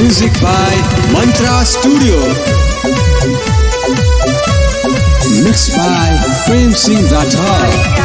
Music by Mantra Studio. Mixed by Prem Singh Rathod.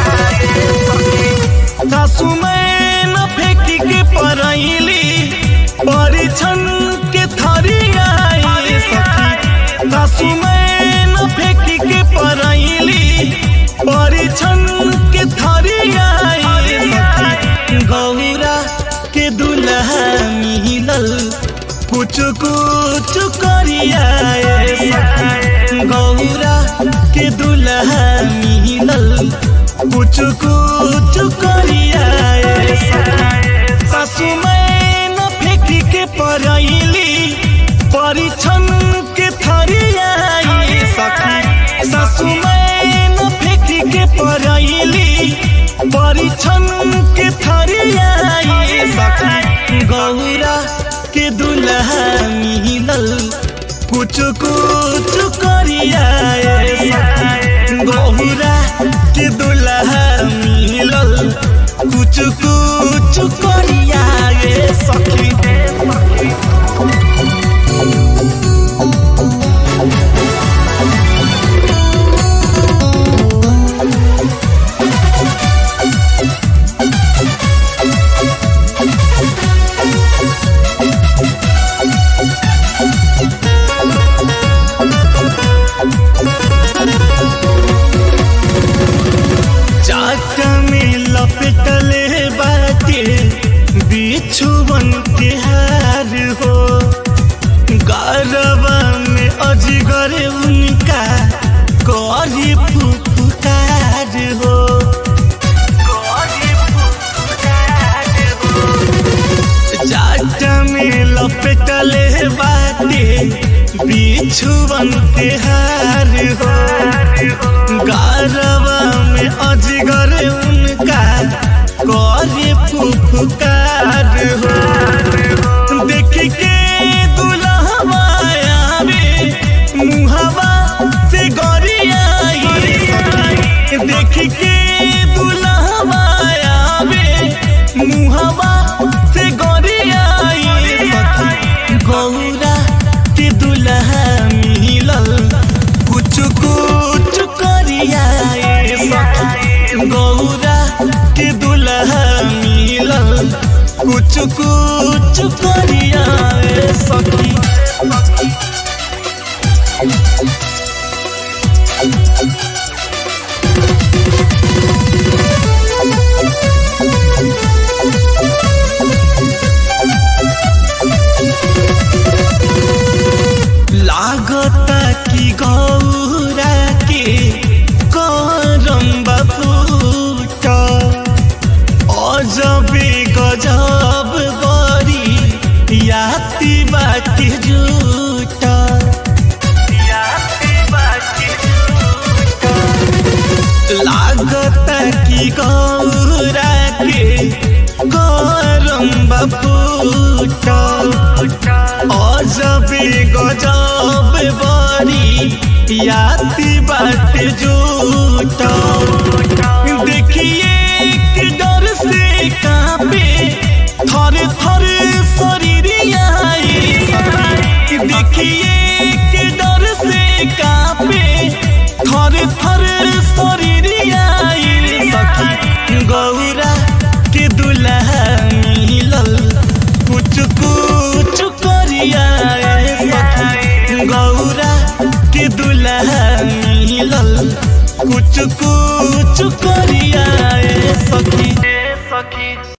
सासु में न फेंकी के परैली परिछन के थरियाई सखी सासु में न फेंकी के परैली परिछन के थरियाई सखी गौरा के दुल्हा मिलल कुछ कुछ करियाए सखी गौरा के दुल्हा मिलल कुछ कुछ करियाए सासु में न फेंकी के परैली परिछन के थरियाई सखी सासु में न फेंकी के परैली परिछन के थरियाई सखी गौरा के दुल्हा मिलल कुछ कुछ करियाए सखी गौरा के दुल्हा मिलल कुछ कुछ करियाए सखी चाक में लपेटले बाटे बिछुवन के हार हो गरबा में अजगर उनका करी फुफुकार हो जाट में लपेटले बाटे बिछुवन के हार हो गरबा में अजगर उनका करे फुफकार हो देख के दुल्हवा आवे मुहवा से गरियाई देख के दुल्हवा आवे मुहवा से गरियाई सखी गौरा के दुल्हा मिलल कुछ कुछ करियाए सखी गौरा के दुल्हा मिलल कुछ कुछ करियाए सखी लागता कि गौरा के करम बफूट अजबे गजब बरी याति बाटे झूठ लागता कि गौरा के करम बफूट अजबे गजब बरी याति बात झूठ देखिए कि डर से कांपे थर थर शरीर आई देखिए कि डर से कांपे थर थर शरीर आई सखी गौरा के दुल्हा मिलल कुछ कुछ करियाए सखी गौरा के दुल्हा मिलल कुछ कुछ करियाए सखी सखी